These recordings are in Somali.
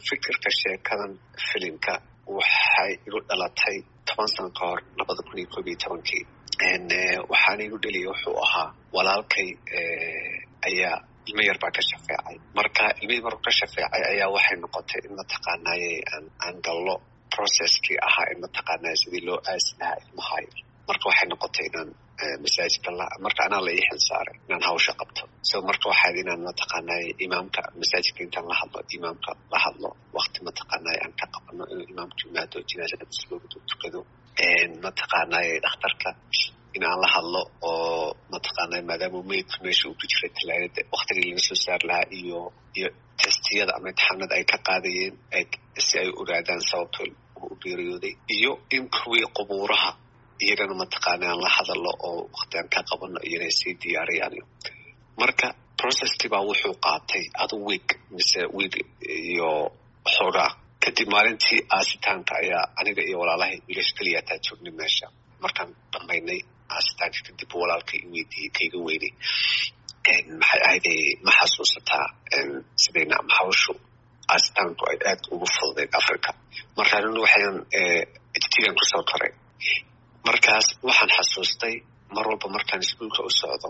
fikirka sheekadan filimka waxay igu dhalatay toban sano ka hor labada kun iyo koob iyo tobankii waxaana igu dheliya wuxuu ahaa walaalkay ayaa ilmo yar baa ka shafeecay marka ilmihii markuu ka shafeecay ayaa waxay noqotay in mataqaanaaye aan aan gallo processkii ahaa in mataqaanaaye sidii loo aasi lahaa ilmaha yar marka waxay noqotay inaan masaajidka la marka anaa la ii xil saaray inaan hawsha qabto so marka waxaad inaan mataqaanaaye imaamka masaajidka intaan la hadlo imaamka la hadlo wakti mataqaanaaye aan ka qabano inuu imaamku yimaado jinaasada masloodu tukado mataqaanaaye dhakhtarka in aan la hadlo oo mataqaanaa maadaama meydku meesha uu ku jiray talaagada waktigii laga soo saar lahaa iyo iyo testiyada ama imtixaanada ay ka qaadayeen si ay ogaadaan sababto u geeriyooday iyo in kuwii qubuuraha iyagana mataqaana aan la hadallo oo wakti aan ka qabano iyana sii diyaariyaan marka processkii baa wuxuu qaatay adu week mise week iyo xoogaa kadib maalintii aasitaanka ayaa aniga iyo walaalahay wiilash keliyataa joognay meesha markaan dhammaynay aasitaanka kadib walaalkay i weydiiyey kaiga weynay maxay ahayday ma xasuusataa sidayna hawshu aasitaanku ay aad ugu fududeed africa marka nin waxaan ijtigan kusoo koray markaas waxaan xasuustay mar walba markaan iskuolka u socdo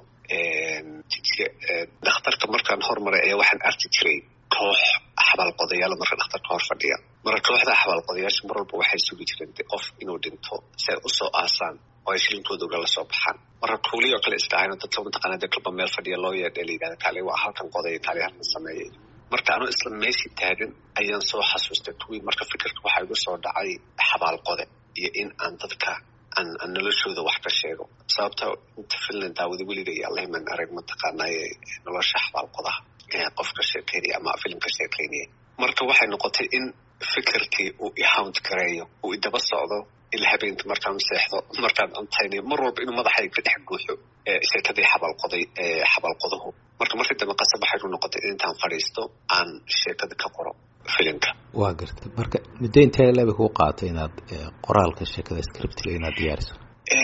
dhakhtarka markaan hormaray ayaa waxaan arki jiray koox xabaalqodayaal marka dhakhtarka hor fadhiya marka kooxda xabaalqodayaasha mar walba waxay sugi jireen qof inuu dhinto si ay usoo aasaan oo ay shilinkooda ugala soo baxaan marka kuulii oo kale iska ahayno dadka mataqaana dee kalba meel fadhiya loo yeedha la yidhahda kaali waa halkan qoday kaali halkan sameeyay marka anuu isla meeshii taagan ayaan soo xasuustay kuwii marka fikirka waxaa igu soo dhacay xabaalqode iyo in aan dadka aan aan noloshooda wax ka sheego sababta inta finland daawada weliga iyo allahiman arag mataqaanaaye nolosha xabaalqodaha qof ka sheekeynaya ama filim ka sheekeynaya marka waxay noqotay in fikirkii uu ihaunt gareeyo uu idaba socdo ila habeenka markaan seexdo markaan cuntaynayo mar walba inuu madaxay ka dhex guuxo sheekadii xabaalqoday xabaalqoduhu marka markii dambe qasab waxay noqotay in intaan fadhiisto aan sheekada ka qoro filimka waa garta marka muddo intee leeba kuu qaatay inaad qoraalka sheekada scriptiga inaad diyaariso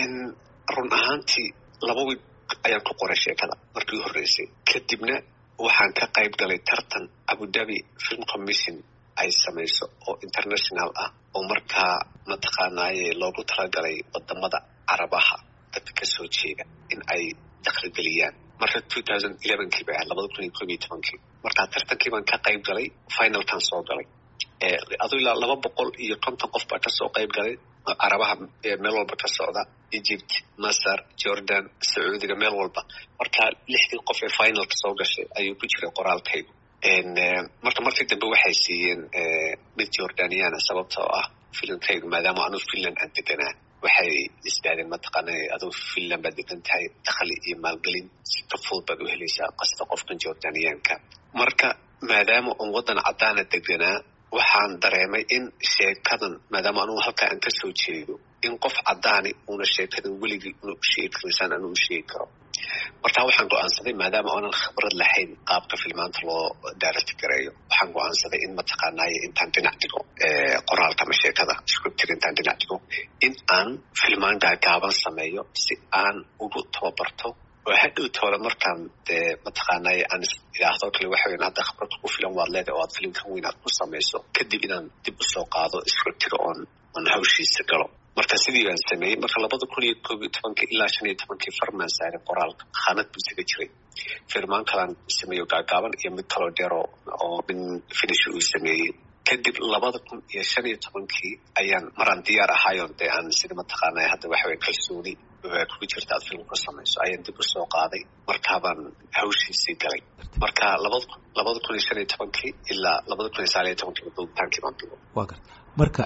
run ahaantii laba wiig ayaan ku qoray sheekada markii u horreysay kadibna waxaan ka qayb galay tartan abudabi film commission ay samayso oo international ah oo markaa mataqaanaaye loogu talagalay wadamada carabaha dadka kasoo jeeda in ay dakhligeliyaan marka two thousand elevenkii bay ahayd labada kun iyo koob iyo tobankii markaa tartankii baan ka qayb galay finalkan soo galay aduu ilaa laba boqol iyo konton qof baa kasoo qayb galay carabaha meel walba ka socda egypt masar jordan sacuudiga meel walba marka lixdii qof ee finalka soo gashay ayuu ku jiray qoraalkaygu marka markii dambe waxay siiyeen mid jordaniana sababtoo ah filimkaygu maadaama anu finland aan deganaa waxay isdhaadeen mataqaana aduu finland baad degan tahay dakhli iyo maalgelin si ka fudud baad u helaysaa qasta qofkan jordaniyaanka marka maadaama un waddan caddaana deganaa waxaan dareemay in sheekadan maadaama anugu halkaa aan kasoo jeedo in qof caddaani uuna sheekadan weligii una u sheegi karaysaan anu u sheegi karo markaa waxaan go-aansaday maadaama oonan khibrad lahayn qaabka filmaanta loo daarati gareeyo waxaan go-aansaday in mataqaanaaye intaan dhinac dhigo qoraalka ama sheekada scriptiga intaan dhinac dhigo in aan filmaan gaagaaban sameeyo si aan ugu tababarto oo hadhow tooda markaan dee mataqaanaaye aan idhaahdo kale waxa weyan hadda khibrad ku filan waad leedahay oo aad filimkan weyn aad ku samayso kadib inaan dib usoo qaado scriptiga oon oon hawshiisa galo marka sidii baan sameeyey marka labada kun iyo koob iyo tobankii ilaa shan iyo tobankii farmaan saaray qoraalka khaanad buu isaga jiray firmaan kalaan sameeyo gaagaaban iyo mid kaloo dheer oo min finish uu sameeyey kadib labada kun iyo shan iyo tobankii ayaan maraan diyaar ahaayon dee aan sida mataqaanaa hadda waxa weye kalsooni kugu jirta aad film ku samayso ayaan dib usoo qaaday markaabaan hawshiisii galay marka labada kun labada kun iyo shan iyo tobankii ilaa labada kun iyo sagaal iyo tobankii duubitaankii baan bigo waa garta marka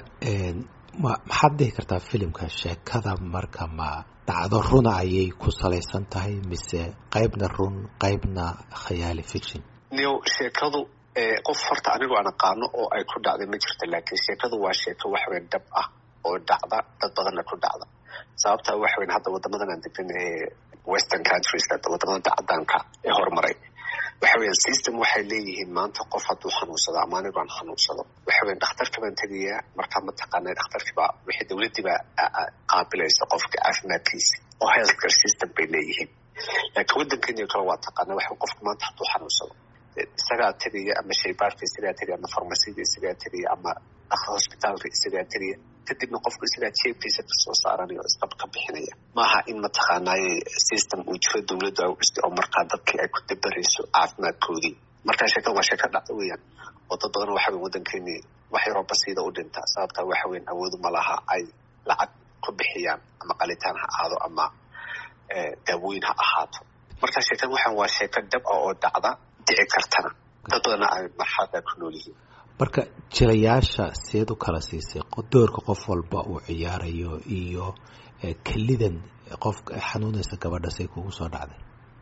ma maxaad dhihi kartaa filimka sheekada marka ma dhacdo runa ayay ku salaysan tahay mise qaybna run qaybna khayaali fiction niw sheekadu qof horta anigu aan aqaano oo ay ku dhacday ma jirta laakiin sheekadu waa sheeko waxweyn dhab ah oo dhacda dad badanna ku dhacda sababta waxweyn hadda wadamadan aan degan ee western countries wadamada cadaanka ee horumaray waxa weyan system waxay leeyihiin maanta qof hadduu xanuunsado ama anigu aan xanuunsado waxa weyan dhakhtarka baan tegayaa markaa mataqaana dhakhtarkiibaa wixii dowladdiibaa qaabilaysa qofka caafimaadkiisa oo healthcare system bay leeyihiin laakiin waddankeeni kale waa taqaana waxa qofku maanta hadduu xanuunsado isagaa tegaya ama shaybaarka isagaa tegaya ama farmasida isagaa tegaya ama hosbitaalka isagaa tegaya kadibna qofku isagaa jeebkiisa kasoo saaranaya oo isqab ka bixinaya maaha in mataqaanaaye system uu jiro dowladdu ay u dhistay oo markaa dadkii ay ku dabarayso caafimaadkoodii markaa sheekada waa sheeko dhacda weeyaan oo dad badan waxa weyn waddankeeni wax yaroo basiida u dhintaa sababtaa waxa weyn awoodu ma laha ay lacag ku bixiyaan ama qalitaan ha ahaado ama daawooyin ha ahaato markaa sheekada waxaan waa sheeko dhab ah oo dhacda dhici kartana dad badanna ay marxalada ku nool yihiin marka jilayaasha seed u kala siisay doorka qof walba uu ciyaarayo iyo kelidan qof xanuunaysa gabadha say kugu soo dhacday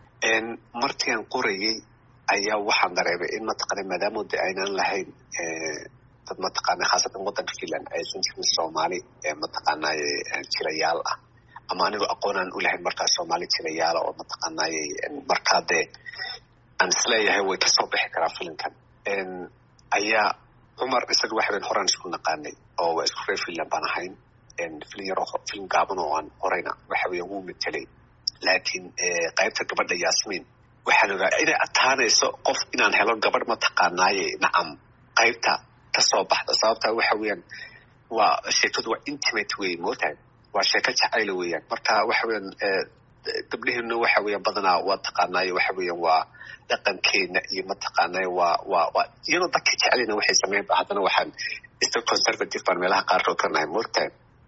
markian qorayay ayaa waxaan dareemay in mataqaana maadaama de aynaan lahayn dad mataqaana khaasatan waddanka finland aysan jirin soomaali mataqaanaaye jilayaal ah ama anigoo aqoonaan u lahayn markaa soomaali jilayaala oo mataqaanaaye markaa dee aan isleeyahay way kasoo bixi karaa filimkan ayaa cumar isaga waxa weyn horaan isku naqaanay oo waa isku reer finland baan ahayn filin yaro filim gaaban oo aan horeyna waxa weya wuu matelay laakiin qaybta gabadha yasmin waxaan ogaa inay adkaanayso qof inaan helo gabadh mataqaanaaye nacam qaybta kasoo baxda sababtaa waxa weeyaan waa sheekadu waa intimate wey mootahay waa sheeko jacayla weeyaan marka waxa weeyaan gabdheheena waxa weeyaan badanaa waa taqaanaaye waxa weeyaan waa dhaqankeena iyo mataqaanaaye waa waa waa iyadoo dadka jecelina waxay sameyn haddana waxaan iska conservative baan meelaha qaarkood ka nahay mootahay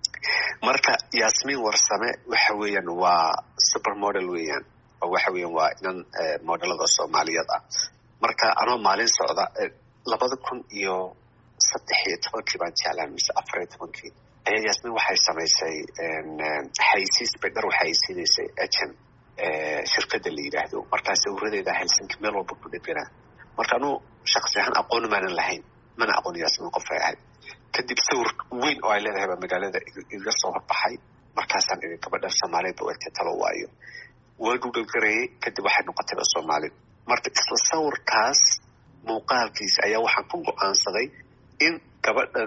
marka yasmin warsame waxa weeyaan waa supermodel weeyaan oo waxa weeyaan waa inan modelada soomaaliyeed ah marka anoo maalin socda labada kun iyo saddex iyo tobankii baan jeclaan mise afar iyo tobankii ayaa yasmin waxay samaysay xaysiis bay dhar waxay siinaysay agent shirkadda la yidhaahdo markaa sawiradeeda helsinki meel walba ku dheganaa marka anuu shaksi ahaan aqoon maanan lahayn mana aqoon yasmin qofay ahayd kadib sawir weyn oo ay leedahay baa magaalada iga soo horbaxay markaasaan ii gabadhan soomaaliyeed ba egtay talo waayo waa gugalgareeyey kadib waxay noqotayba soomaalid marka isla sawirkaas muuqaalkiisa ayaa waxaan ku go-aansaday in gabadha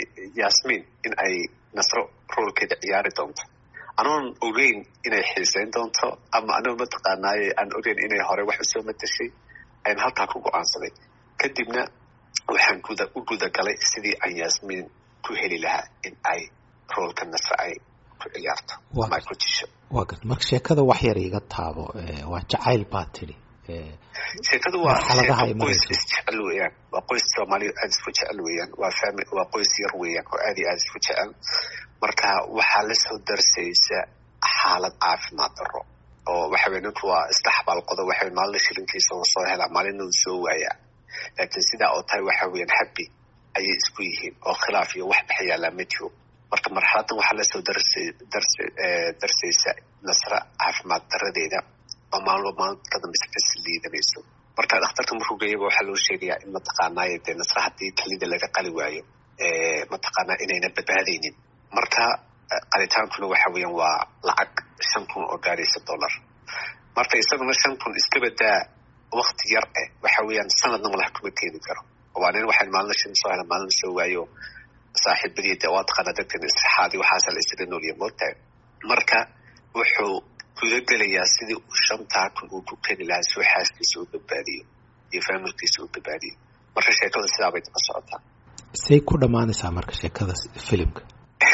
yasmin in ay nasro roolkeeda ciyaari doonto anoon ogeyn inay xiiseyn doonto ama anoo mataqaanaaye aan ogeyn inay hore wax usoo matashay ayaan halkaa ku go-aansaday kadibna waxaan guda u gudagalay sidii aan yasmin ku heli lahaa in ay roolka nasre ay ku ciyaarto ama ay ku jisho waa garta marka sheekada wax yar iga taabo waa jacayl baa tidhi sheekadu waa qoys isjecel weeyaan waa qoys soomaaliya aada isku jecel weeyaan waa fami waa qoys yar weeyaan oo aada iyo aada isku jecel marka waxaa lasoo darsaysa xaalad caafimaad daro oo waxa weye ninku waa iska xabaalqodo waxa weye maalina shilinkiisa uu soo helaa maalina uu soo waayaa laakiin sidaa oo tahay waxa weeyaan happy ayay isku yihiin oo khilaaf iyo wax dhex yaallaa ma jiro marka marxaladan waxaa lasoo darsa darsa darsaysa nasra caafimaad daradeeda oo maalmo maalinta ka dambeysa kasi liidanayso marka dhakhtarka markuu geeyaba waxaa loo sheegayaa in mataqaanaaye dee nasra haddii kalida laga qali waayo mataqaanaa inayna badbaadaynin marka qalitaankuna waxa weeyaan waa lacag shan kun oo gaaraysa dollar marka isaguna shan kun iska badaa wakti yar eh waxa weeyaan sanadna malaha kuma keeni karo waa nin waxay maalina shan soo hela maalina soo waayo saaxiibadii de waa taqaana dadkan istixaadi waxaasa la isaga noolya moogtahay marka wuxuu gudagelayaa sidii uu shantaa kun uu ku keeni lahaa soo xaaskiisa u badbaadiyo iyo faamilkiisa u badbaadiyo marka sheekada sidaa bay daba socotaa say ku dhammaanaysaa marka sheekada filimka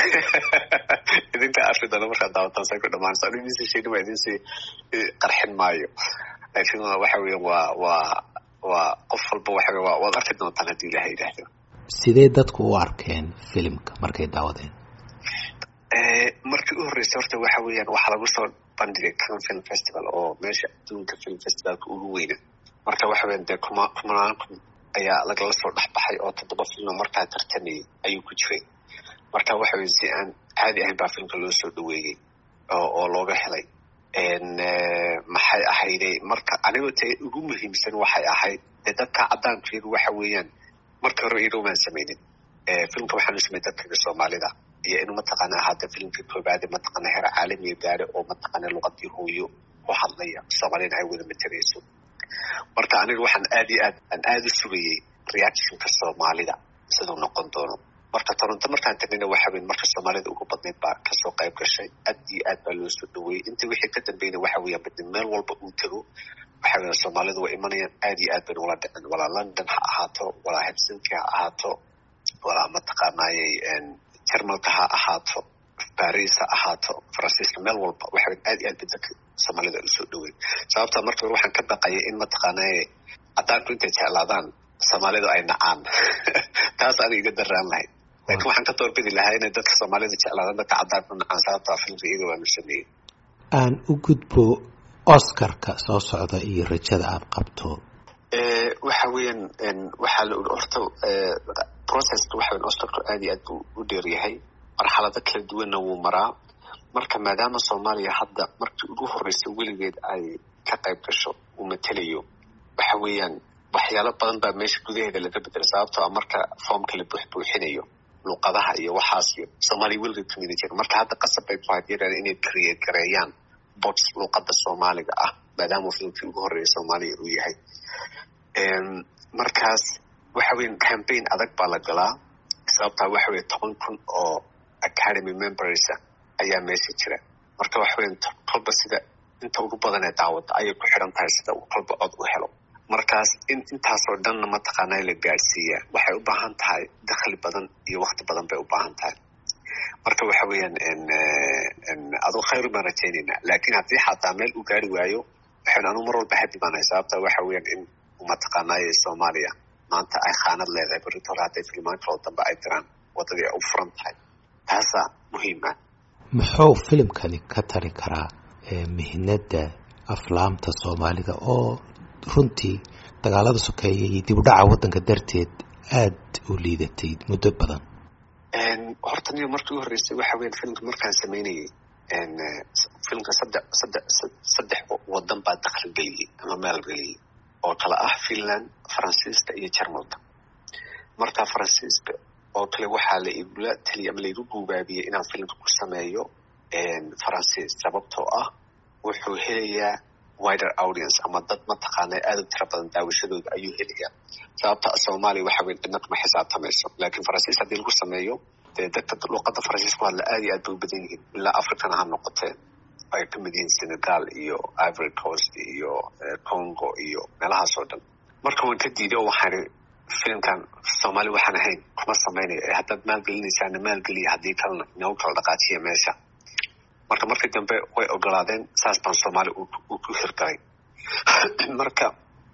idinka arki doona markaad daawataan say ku dhamaanaysaa anu idinsii sheegin waa idinsii qarxin maayo laakiin waxa weya waa waa waa qof walba waxa wey waad arki doontaan haddii ilaha yidhaahdo sidee dadku u arkeen filimka markay daawadeen markii u horreysay horta waxa weeyaan waxaa lagu soo bandhigay can film festival oo meesha adduunka film festivalka ugu weyna marka waxa weyan dee kuma kumanaan kun ayaa lagala soo dhexbaxay oo toddoba filmo markaa tartamayay ayuu ku jiray marka waxa weya si aan caadi ahayn baa filmka loo soo dhaweeyey oo oo looga helay maxay ahayde marka anigoo te ugu muhiimsan waxay ahayd dee dadka caddaankeedu waxa weeyaan markii hore iyadomaan samaynin filmka waxaanu samay dadkaga soomaalida iyo inuu mataqaana ahaada filmka koobaade mataqaana heer caalamiya gaare oo mataqaana luqadii hooyo ku hadlaya soomaalina ay wada matarayso marka aniga waxaan aad iyo aad aan aada u sugayey reactionka soomaalida siduu noqon doono marka toronto markaan tagnayna waxa weyn marka soomaalida ugu badnayd baa kasoo qayb gashay aad iyo aad baa loo soo dhaweeyey intii wixii ka dambeeyna waxa weeyaan badin meel walba uu tago waxa weye soomaalidu way imanayaan aad iyo aad bayna ula dhicin walaa london ha ahaato walaa helsinki ha ahaato walaa mataqaanaayey jarmalka ha ahaato baris ha ahaato faransiiska meel walba waxa aad iyo aad bay dadka soomaalida usoo dhaweyn sababta marka hore waxaan ka baqayay in mataqaanaaye cadaanku intay jeclaadaan soomaalidu ay nacaan taas aniga iga daraan lahayd laakiin waxaan ka doorbidi lahaa inay dadka soomaalida jeclaadaan dadka cadaanku nacaan sababta filmka iyada waanu sameeyey aan u gudbo oscarka soo socda iyo rajada aada qabto waxa weeyaan waxaa la uri horta processka waxa weyan oscarku aad iyo aad buu u dheeryahay marxalado kala duwanna wuu maraa marka maadaama soomaaliya hadda markii ugu horreysay weligeed ay ka qayb gasho uu matelayo waxa weeyaan waxyaalo badan baa meesha gudaheeda laga bedelay sababtoo a marka foomka la buuxbuuxinayo luuqadaha iyo waxaas iyo soomaaliya weligeed kamida jira marka hadda qasab bay ku hayd yaraan inay create gareeyaan bots luuqada soomaaliga ah maadaama filmkii ugu horreeyay soomaaliya uu yahay markaas waxa weyan campaign adag baa la galaa sababtaa waxa weye toban kun oo academy membersa ayaa meesha jira marka waxa weyan kolba sida inta ugu badan ee daawada ayay ku xiran tahay sida uu kolba cod u helo markaas in intaasoo dhanna mataqaanaa la gaadhsiiyaa waxay u baahan tahay dakhli badan iyo wakti badan bay u baahan tahay marka waxa weeyaan aduu khayru baan rajaynaynaa laakiin haddii xataa meel uu gaari waayo waxaan anu mar walba hadi baanahay sababta waxa weeyaan in mataqaanaaye soomaaliya maanta ay khaanad leedahay berrito hore hadday filmaan kaloo dambe ay diraan waddadii ay u furan tahay taasaa muhiima muxuu filimkani ka tari karaa mihnada aflaamta soomaalida oo runtii dagaalada sokeeya iyo dib u dhaca waddanka darteed aada u liidatay muddo badan horta niyo markii u horreysay waxa weyan filmka markaan samaynayay filmka saddex saddex saddex waddan baa dakhli geliyey ama maalgeliyey oo kale ah finland faransiiska iyo jarmalka marka faransiiska oo kale waxaa la igula taliya ama laigu guubaabiyey inaan filmka ku sameeyo faransiis sababtoo ah wuxuu helayaa wider audience ama dad mataqaana aada u tira badan daawashadooda ayuu helayaa sababta soomaaliya waxa weyn cidna kuma xisaabtamayso laakiin faransiis haddii lagu sameeyo dee dadka luuqada faransiis ku hadla aad iyo aad bay u badan yihiin ilaa africana ha noqotee ay ka mid yihiin senegal iyo ivory coast iyo congo iyo meelahaas oo dhan marka waan ka diiday oo waxaan filimkan soomaali waxaan ahayn kuma samaynayo ee haddaad maalgelinaysaana maalgeliya haddii kalena inagu kala dhaqaajiya meesha marka markii dambe way ogolaadeen saas baan soomaali uu ku hirgalay marka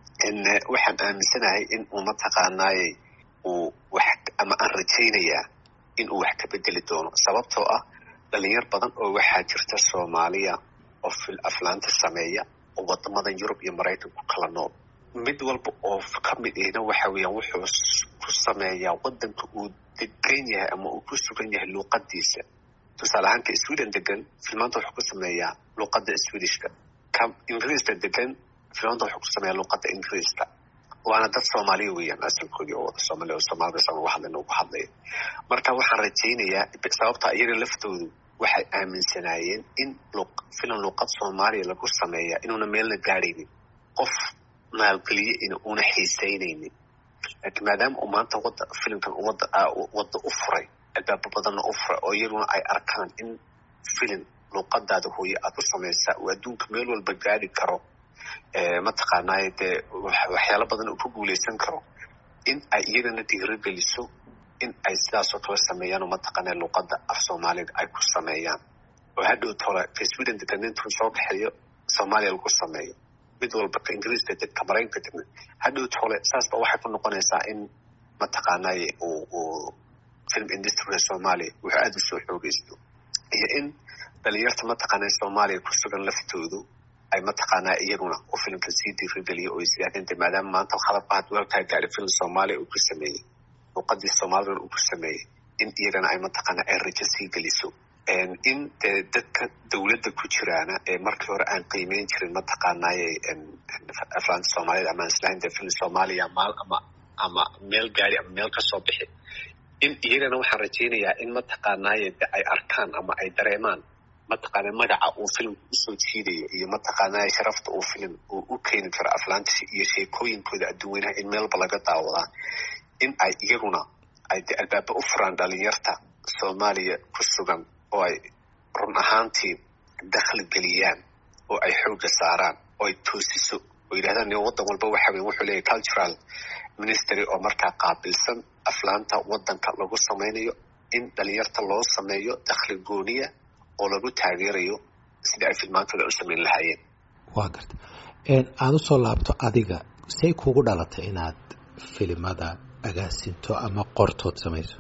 waxaan aaminsanahay in uu mataqaanaaye uu wax ama aan rajaynayaa in uu wax ka bedeli doono sababtoo ah dhalinyar badan oo waxaa jirta soomaaliya oo fil aflaanta sameeya oo wadamadan yurub iyo maraykan ku kala nool mid walba oo ka mid ihna waxa weeyaan wuxuu ku sameeyaa waddanka uu degan yahay ama uu ku sugan yahay luuqadiisa tusaale ahaan ka sweden degan filmaanta wuxuu ku sameeyaa luuqada swedishka ka ingiriiska degan filmaanta wuxuu ku sameeyaa luuqada ingiriiska waana dad soomaaliya weeyaan asalkoodii oo wada soomaaliya oo soomaalida san uga hadlayna ugu hadlaya marka waxaan rajaynayaa sababta iyaga laftoodu waxay aaminsanaayeen in filim luuqad soomaaliya lagu sameeya inuuna meelna gaadhaynin qof maalgeliye in una xiiseynaynin laakiin maadaama uu maanta wada filimkan wada wadda u furay albaabo badanna u furay oo iyaguna ay arkaan in filim luuqadaada hooye aada u samaysaa uu adduunka meel walba gaadhi karo mataqaanaaye dee waxyaalo badan uu ku guuleysan karo in ay iyagana dhiirogeliso in ay sidaasoo kale sameeyaan oo mataqaanaa luuqada af soomaaliga ay ku sameeyaan oo hadhow tole ka sweden degan intuu soo kaxeeyo soomaaliya lagu sameeyo mid walba ka ingiriiska deg ka maraykanka degna hadhow tole saasba waxay ku noqonaysaa in mataqaanaaye uu uu film industryga soomaaliya wuxuu aada usoo xoogeysto iyo in dhalinyarta mataqaanaa soomaaliya ku sugan laftoodu ay mataqaanaa iyaguna uu filimka sii diirigeliyo oo isyaadinte maadaama maanta hadabka had walkaa gaari film soomaaliya uu ku sameeyey luuqadii soomaalidana uu ku sameeyey in iyagana ay mataqaanaa ay rajo sii geliso in dee dadka dawladda ku jiraana ee markii hore aan qiimeyn jirin mataqaanaaye aflaanta soomaaliyada ama islahayn dee film soomaaliya maal ama ama meel gaari ama meel kasoo bixi in iyagana waxaan rajaynayaa in mataqaanaaye de ay arkaan ama ay dareemaan mataqaana magaca uu filimka usoo jiidayo iyo mataqaanaa sharafta uu filim uu u keeni karo aflaanta iyo sheekooyinkooda adduunweynaha in meelba laga daawadaa in ay iyaguna ay de albaaba u furaan dhalinyarta soomaaliya ku sugan oo ay run ahaantii dakhli geliyaan oo ay xoogga saaraan oo ay toosiso oo yidhahdaan ni waddan walba waxa weye wuxuu leeyahy cultural ministry oo markaa qaabilsan aflaanta waddanka lagu samaynayo in dhalinyarta loo sameeyo dakhli gooniya oo lagu taageerayo sidii ay filmaantooda u samayn lahaayeen waa garta aada usoo laabto adiga say kugu dhalatay inaad filimada agaasinto ama qortood samayso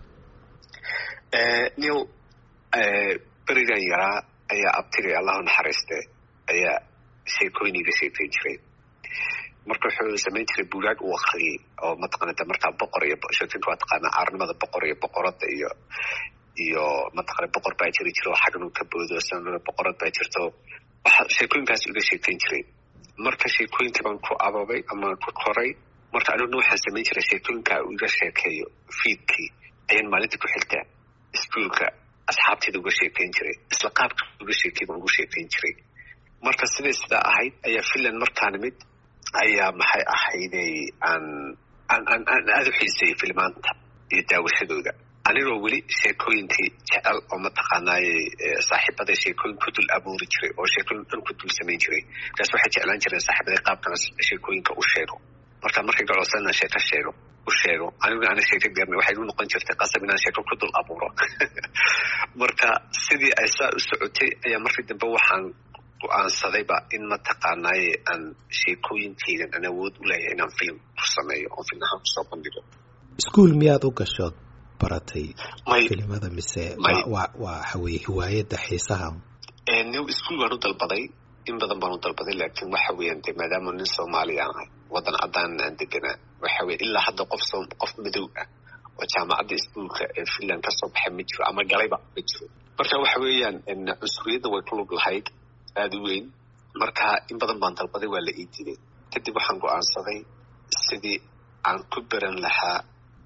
new berigan yaraa ayaa abtigay allahu naxariiste ayaa sheekooyin iga sheekayn jiray marka wuxuu samayn jiray bugaag uu akriyay oo mataqaanata markaa boqor iyo sheekinka waa taqaanaa caarnimada boqor iyo boqorada iyo iyo mataqana boqor baa jiri jiro xagnu ka boodo sanada boqorad baa jirto waxa sheekooyinkaas iga sheekayn jiray marka sheekooyinkii baan ku ababay ama ku koray marka aniguna waxaan samayn jiray sheekooyinka uu iga sheekeeyo fiidkii ayaan maalinta ku xiltaa iskuolka asxaabteeda uga sheekayn jiray isla qaabka uga sheekay baan ugu sheekayn jiray marka siday sidaa ahayd ayaa finland markaan imid ayaa maxay ahayday aan aan aan aan aada u xiiseeyey filmaanta iyo daawashadooda anigoo weli sheekooyinkii jecel oo mataqaanaaye saaxiibaday sheekooyin ku dul abuuri jiray oo sheekooyin dhan ku dul samayn jiray markaas waxay jeclaan jireen saaxiibaday qaabkana sheekooyinka u sheego marka markay gacoosan sheeko sheego u sheego aniguna ana sheeko garnay waxay u noqon jirtay qasab inaan sheeko ku dul abuuro marka sidii ay saa u socotay ayaa markii dambe waxaan go-aansadayba in mataqaanaaye aan sheekooyinkeydan aan awood u leeyahay inaan film ku sameeyo oo film ahaan kusoo bandhigo iskuol miyaad u gashood baratay filimada mise wa waxa weye hiwaayadda xiisaha new ischool baan u dalbaday in badan baan u dalbaday laakiin waxa weeyaan de maadaama nin soomaaliya aan ahay waddan caddaan aan deganaa waxa weye ilaa hadda qof soo qof madow ah oo jaamacadda iskuolka ee finland kasoo baxay ma jiro ama galayba ma jiro marka waxa weeyaan cunsuriyadda way ku lug lahayd aada u weyn marka in badan baan dalbaday waa la ii diiday kadib waxaan go-aansaday sidii aan ku beran lahaa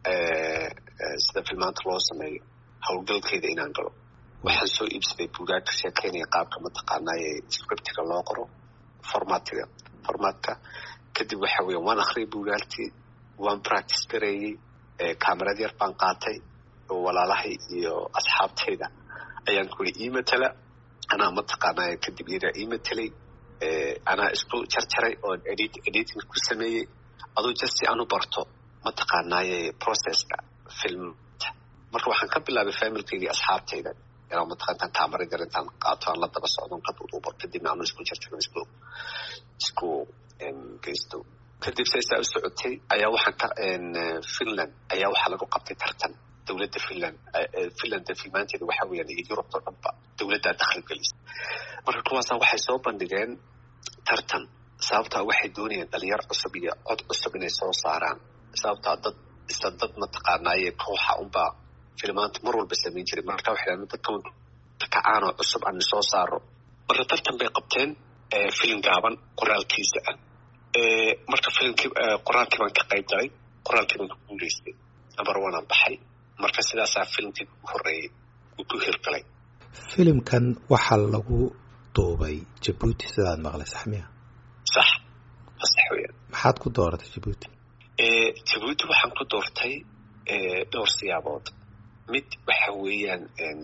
sida filmaanta loo sameeyo howlgalkeeda inaan galo waxaan soo iibsaday bugaag ka sheekeynaya qaabka mataqaanaaye scriptiga loo qoro formatiga formatka kadib waxa weya waan akriyay bugaagtii waan practice gareeyey camerad yar baan qaatay oo walaalahay iyo asxaabtayda ayaan kuli ii matala anaa mataqaanaaye kadib iyagaa ii matelay anaa isku jarjaray oo edit editing ku sameeyey aduu just si aan u barto mataqaanaaye processka filmta marka waxaan ka bilaabay familkeygii asxaabtayda inaan mataqaantaan kamarad yar intaan qaato aan la daba socdon ka duuduubo kadibna aanu isku jarjaro isku isku geysto kadib saysaa u socotay ayaa waxaan ka finland ayaa waxaa lagu qabtay tartan dowladda finland finland filmaanteeda waxa weeyaan iyo yurubta dhanba dowladdaa dakhli gelisa marka kuwaasa waxay soo bandhigeen tartan sababtaa waxay doonayeen dhalinyar cusub iyo cod cusub inay soo saaraan sababtaa dad isla dad mataqaanaaye kooxa unbaa filmaanta mar walba samayn jiray marka waxay dhahan dadka kacaanoo cusub aan soo saaro marka tartan bay qabteen filim gaaban qoraalkiisa ah marka filimkii qoraalkii baan ka qayb galay qoraalkii baan ka guulaystay number one aan baxay marka sidaasaa filimkii ugu horreeyey uu ku hirgalay filimkan waxaa lagu duubay jabuuti sidaad maqlay sax miya sax sax weeyaan maxaad ku dooratay jabuuti jabuuti waxaan ku doortay dhowr siyaabood mid waxa weeyaan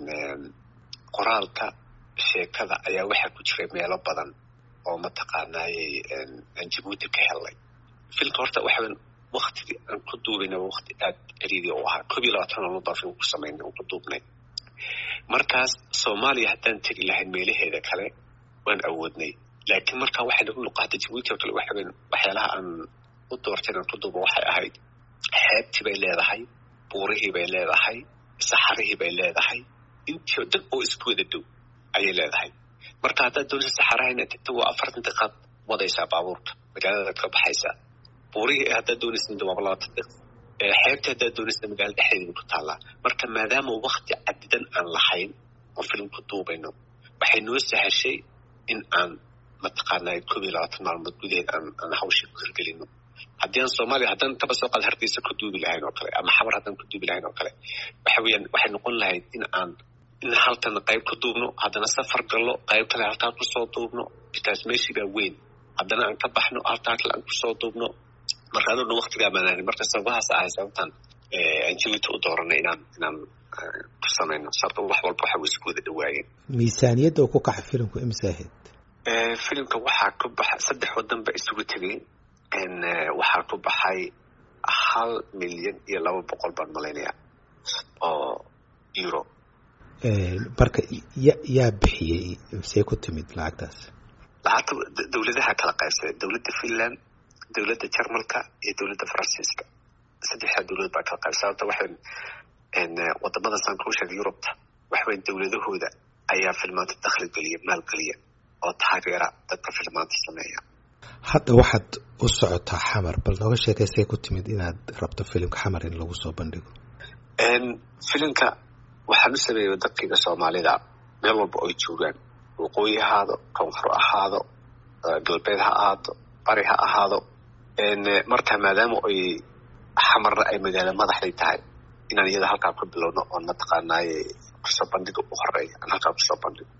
qoraalka sheekada ayaa waxaa ku jiray meelo badan oo mataqaanaaye aan jabuuti ka helnay filmka horta waxawan waktigii aan ku duubaynaba wakti aad celiidi u ahaa koob iyo labaatan maalmood baan film ku samaynay oo ku duubnay markaas soomaaliya haddaan tegi lahayn meelaheeda kale waan awoodnay laakiin markaa waxay nagu luqaata jabuuti oo kale waxaweyn waxyaalaha aan u doortay inaan ku duubo waxay ahayd xeebtii bay leedahay buurihii bay leedahay saxarihii bay leedahay intii oo dhan oo isku wada dhow ayay leedahay marka haddaad doonaysa saxaraha inaad tagto waa afartan daqiiqaad wadaysaa baabuurka magaaladaad ka baxaysaa buurihii haddaad doonaysa waa labaatan daqiiq xeebta haddaad doonaysa magaalada dhexdeeda ku taallaa marka maadaama wakti cadidan aan lahayn oo film ku duubayno waxay noo sahashay in aan mataqaanaa koob iyo labaatan maalmood gudaheed aan aan hawshii ku hirgelino haddii aan soomaaliya haddaan kaba soo qaad hargeysa ku duubi lahayn oo kale ama xabar haddaan ku duubi lahayn oo kale waxa weeyaan waxay noqon lahayd in aan in halkan qayb ku duubno haddana safar gallo qayb kale halkaa kusoo duubno bikaas meeshii baa weyn haddana aan ka baxno halkaa kale aan kusoo duubno marka adoo dhan waktigaa maanaani marka sababahaas ahay sababtaan aan jabuuti u dooranay inaan inaan ku samayno sababta wax walba waxa way isku wada dhawaayeen miisaaniyadda uu ku kaxa filimku imse ahayd filimka waxaa ku baxa saddex wadan ba isugu tegay waxaa ku baxay hal milyan iyo laba boqol baan malaynaya oo euro marka ya yaa bixiyey see ku timid lacagtaas lacagta dowladaha kala qaybsaday dowladda finland dowladda jarmalka iyo dowladda faransiiska saddexdaa dowlad baa kala qayb sababta waxay wadamada saan kuu sheegay yurubta waxweyn dowladahooda ayaa filmaanta dakhli geliya maalgeliya oo taageera dadka filmaanta sameeya hadda waxaad u socotaa xamar bal nooga sheekaysay ku timid inaad rabto filimka xamar in lagu soo bandhigo filimka waxaan u sameeyay waddankayga soomaalida meel walba oy joogaan waqooyi ahaado koonfur ahaado galbeed ha ahaado bari ha ahaado marka maadaama oy xamarna ay magaalo madaxday tahay inaan iyada halkaa ku bilowno oon mataqaanaaye kusoo bandhiga u horeeya aan halkaa kusoo bandhigo